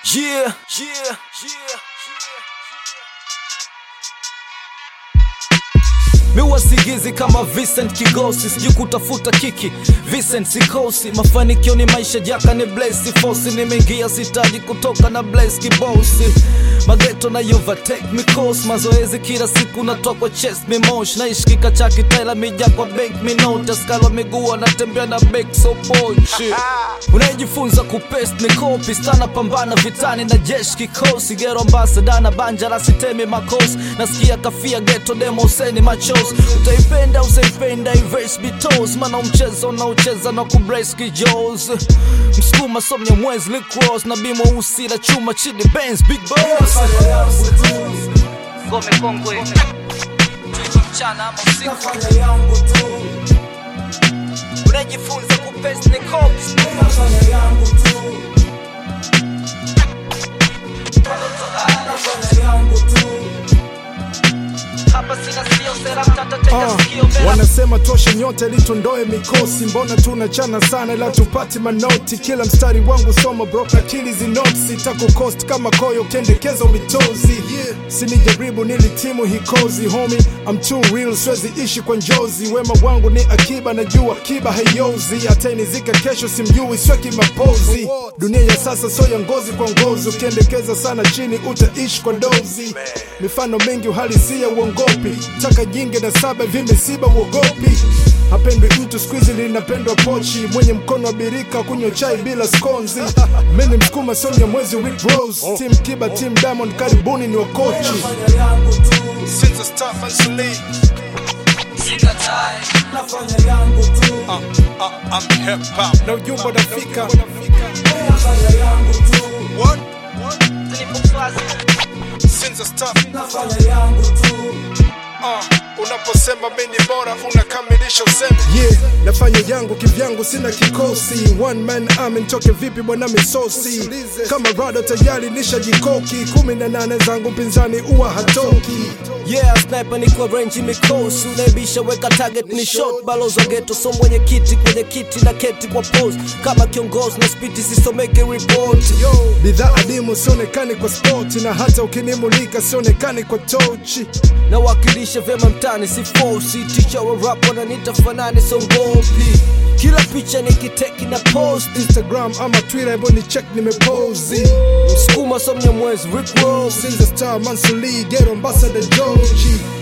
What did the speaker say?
Yeah, yeah, yeah. miwa sigizi kama Vincent Kigosi, sijui kutafuta kiki Vincent sikosi, mafanikio ni maisha jaka ni blesi fosi, nimeingia sitaji kutoka na blesi kibosi mageto na overtake mikosi, mazoezi kila siku natoa kwa chest mimosh, naishi kikachaki taila mija kwa bank minota, skalwa miguu anatembea na bek so pochi unayejifunza kupest ni kopi stana pambana vitani na jeshi kikosi gero ambasada na banja la sitemi makosi nasikia kafia geto demo useni machos utaipenda usaipenda ives bitos mana mchezo unaocheza na kubrace kijos msukuma somnya mwezi licross na bimo usi la chuma chini benz big boss ngome kongwe mchana ama usiku unajifunza kupest ni kopi hapa sina sio sera mtata teka Ah, sikio mbele wanasema toshe nyote litondoe mikosi mbona tunachana sana ila tupati manoti kila mstari wangu soma bro akili zinotsi takukost kama koyo kendekeza mitozi yeah. sinijaribu nilitimu hikozi homi I'm too real siwezi ishi kwa njozi wema wangu ni akiba najua kiba haiozi atainizika kesho simjui sweki mapozi dunia ya sasa so ya ngozi kwa ngozi ukiendekeza sana chini utaishi kwa dozi mifano mingi uhalisia uongopi taka jingi na saba vimesiba uogopi hapendwi mtu skuizi linapendwa pochi mwenye mkono wa birika kunywa chai bila skonzi mini msukuma sonya mwezi Rick Rose team kiba team diamond karibuni ni wakochi Since I start Mansuli, uh, uh, I'm hip hop. Na ujumbe unafika. What? Since I start Uh, unaposema mimi ni bora unakamilisha usemi yeah, nafanya yangu kivyangu sina kikosi one man army nitoke vipi bwana misosi kama rado tayari nishajikoki kumi na nane zangu mpinzani uwa hatoki Yeah, sniper ni kwa range mikosi unaibisha weka target ni shot balozi wa ghetto so mwenye kiti kwenye kiti na keti kwa pose kama kiongozi na spiti sisomeke report bidhaa adimu sionekani kwa spoti na hata ukinimulika sionekani kwa tochi nawakilisha vyema mtani si fosi ticha wa rap wananita fanani songopi kila picha nikiteki na post instagram ama twitter hivyo ni check nimepozi msukuma somnya mwezi Rick Ross Since the star Mansuli, get ambassador Joji